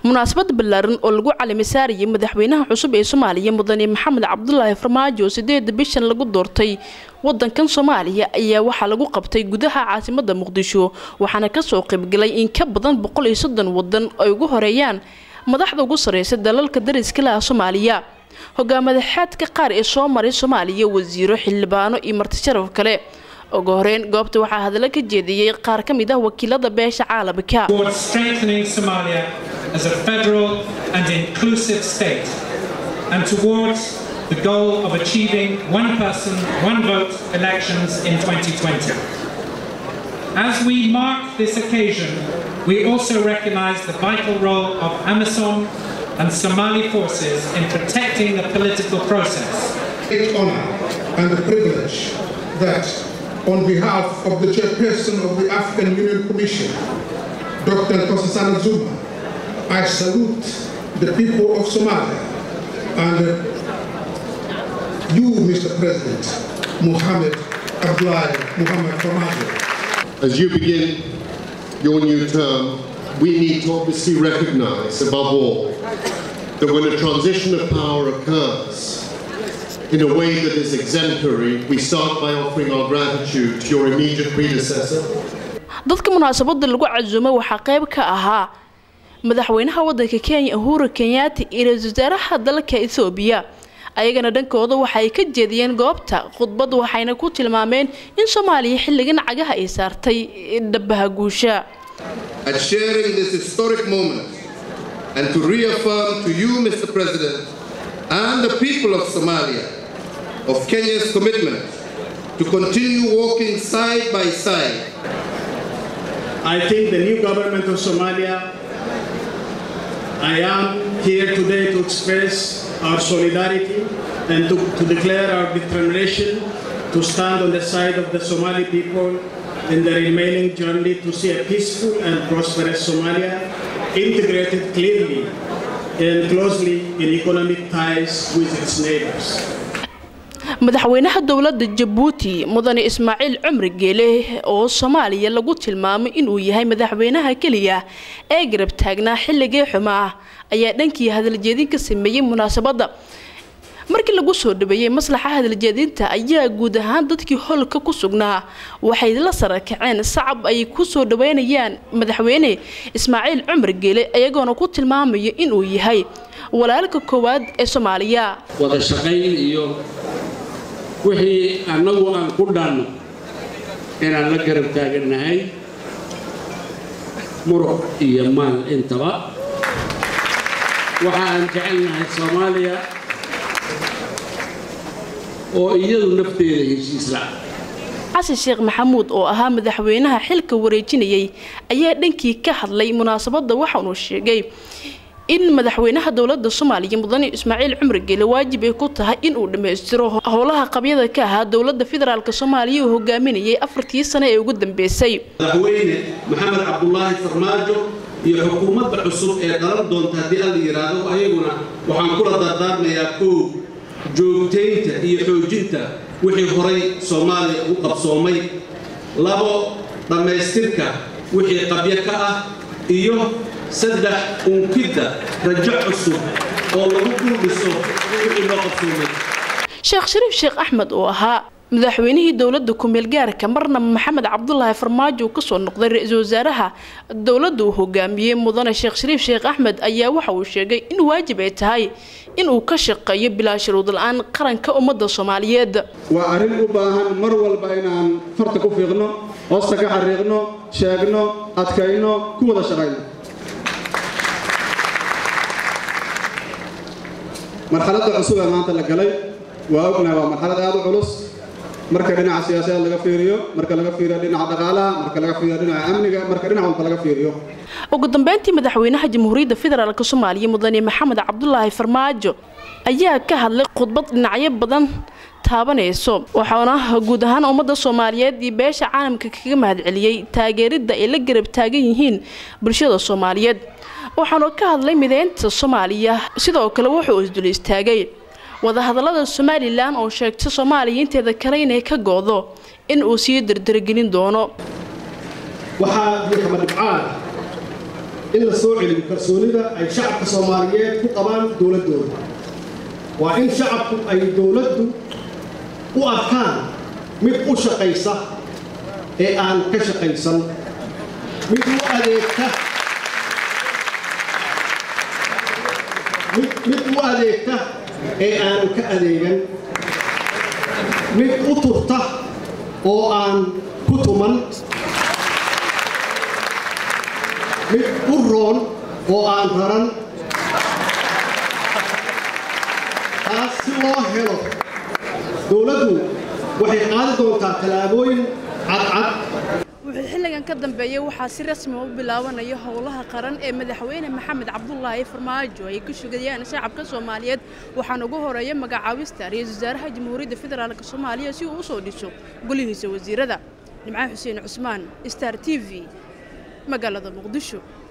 munaasabad ballaaran oo lagu calamisaarayay madaxweynaha cusub ee soomaaliya mudane maxamed cabdulaahi farmaajo sideeda bishan lagu doortay wadankan soomaaliya ayaa waxaa lagu qabtay gudaha caasimada muqdisho waxaana kasoo qaybgalay in ka badan boqol iyo soddon wadan ay ugu horeeyaan madaxda ugu sareysa dalalka dariska laha soomaaliya hogaamadaxaadka qaar ee soo maray soomaaliya wasiiro xildhibaano iyo martisharaf kale ugu horeyn goobta waxaa hadallo ka jeediyey qaar ka mid ah wakiilada beesha caalamka as a federal and inclusive state and towards the goal of achieving one person, one vote elections in 2020. As we mark this occasion, we also recognize the vital role of Amazon and Somali forces in protecting the political process. Great honor and the privilege that on behalf of the chairperson of the African Union Commission, Dr. Kosasana Zuma, I salute the people of Somalia and you, Mr. President, Mohammed Abdullahi Muhammad Farmajo. As you begin your new term, we need to obviously recognize, above all, that when a transition of power occurs in a way that is exemplary, we start by offering our gratitude to your immediate predecessor. dadka munaasabada lagu casuumay waxaa qayb ka ahaa madaxweynaha wadanka kenya uhuru kenyaati iyo ra-iisul wasaaraha dalka ethoobiya ayagana dhankooda waxaay ka jeediyeen goobta khudbad waxayna ku tilmaameen in soomaaliya xilligan cagaha ay saartay dhabaha guusha At sharing this historic moment and to reaffirm to you, Mr. President, and the people of Somalia of Kenya's commitment to continue walking side by side. I think the new government of Somalia I am here today to express our solidarity and to, to, declare our determination to stand on the side of the Somali people in the remaining journey to see a peaceful and prosperous Somalia integrated clearly and closely in economic ties with its neighbors. madaxweynaha dowladda jabuuti mudane ismaaciil cumri geele oo soomaaliya lagu tilmaamay inuu yahay madaxweynaha keliya ee garab taagnaa xilligii xumaa ayaa dhankii hadaljeedin ka sameeyey munaasabadda markii lagu soo dhaweeyey maslaxa hadaljeedinta ayaa guud ahaan dadkii holka ku sugnaa waxay la sarakaceen sacab ay ku soo dhaweynayaan madaxweyne ismaaciil cumar geele iyagoona ku tilmaamaya inuu yahay walaalka koowaad ee soomaaliya wada shaqayn iyo wixii annagu aan ku dhaanno inaan la garab taagannahay muruq iyo maal intaba waxa aan jecelnahay soomaaliya oo iyadu nafteeda heshiis la'a xasan sheekh maxamuud oo ahaa madaxweynaha xilka wareejinayay ayaa dhankii ka hadlay munaasabadda waxaanuu sheegay in madaxweynaha dowladda soomaaliya mudane ismaaciil cumar geele waajib ay ku tahay inuu dhammaystiro howlaha qabyada ka ahaa dowladda federaalk soomaaliya uu hogaaminayay afartii sane ee ugu dambeysay madaxweyne maxamed cabdulaahi farmaajo iyo xukuumadda cusub ee dhalan doonta haddii alla yidhaahdo ayaguna waxaan kula dardaarmayaa kow joogtaynta iyo xoojinta wixii horay soomaaliya u qabsoomay labo dhammaystirka wixii qabyo ka ah iyo saddex unkidda rajo cusub oo lagu duldhiso wixii loo qabsoomay sheekh shariif sheekh axmed oo ahaa madaxweynihii dowladda ku-meel gaarka marna maxamed cabdulaahi farmaajo uu kasoo noqday ra-iisul wasaaraha dowladda uu hogaamiyey mudane sheekh shariif sheekh axmed ayaa waxa uu sheegay in waajib ay tahay inuu ka shaqeeyo bilaa shuruud la-aan qaranka ummadda soomaaliyeed waa arrin u baahan mar walba inaan farta ku fiiqno hoosta ka xariiqno sheegno adkayno ku wada shaqayno marxaladda cusub ee maanta la galay waa ognahay waa marxalad aad u culus marka dhinaca siyaasadeed laga fiiriyo marka laga fiiriyo dhinaca dhaqaalaha marka laga fiiriyo dhinaca amniga marka dhinac walba laga fiiriyo ugu dambeyntii madaxweynaha jamhuuriyadda federaalk soomaaliya mudane maxamed cabdulaahi farmaajo ayaa ka hadlay khudbad dhinacyo badan taabanayso waxaana guud ahaan ummadda soomaaliyeed iyo beesha caalamka kaga mahadceliyey taageeridda ay la garab taagan yihiin bulshada soomaaliyeed waxaanu ka hadlay mideynta soomaaliya sidoo kale wuxuu isdul istaagay wadahadalada somalilan oo sheegtay soomaaliya inteeda kale inay ka go-do in uu sii dardargelin doono waxaa buuxma dhibcaan in la soo celiyo kalsoonida ay shacabka soomaaliyeed ku qabaan dowladdooda waa in shacabku ay dowladdu u arkaan mid u shaqaysa ee aan ka shaqaysan mid u adeegta mid u adeegta ee aan ka adeegan mid u turta oo aan ku tuman mid u roon oo aan raran taas si loo helo dowladdu waxay qaadi doontaa tallaabooyin cadcad wuxuu xilligan ka dambeeyey waxaa si rasmi u bilaabanaya howlaha qaran ee madaxweyne maxamed cabdulaahi farmaajo ay ku sugayaan shacabka soomaaliyeed waxaana ugu horeeya magacaabista ra-iisul wasaaraha jamhuuriyadda federaalk soomaaliya si uu usoo dhiso golihiisa wasiirada nimcaan xuseen cusmaan star t v magaalada muqdisho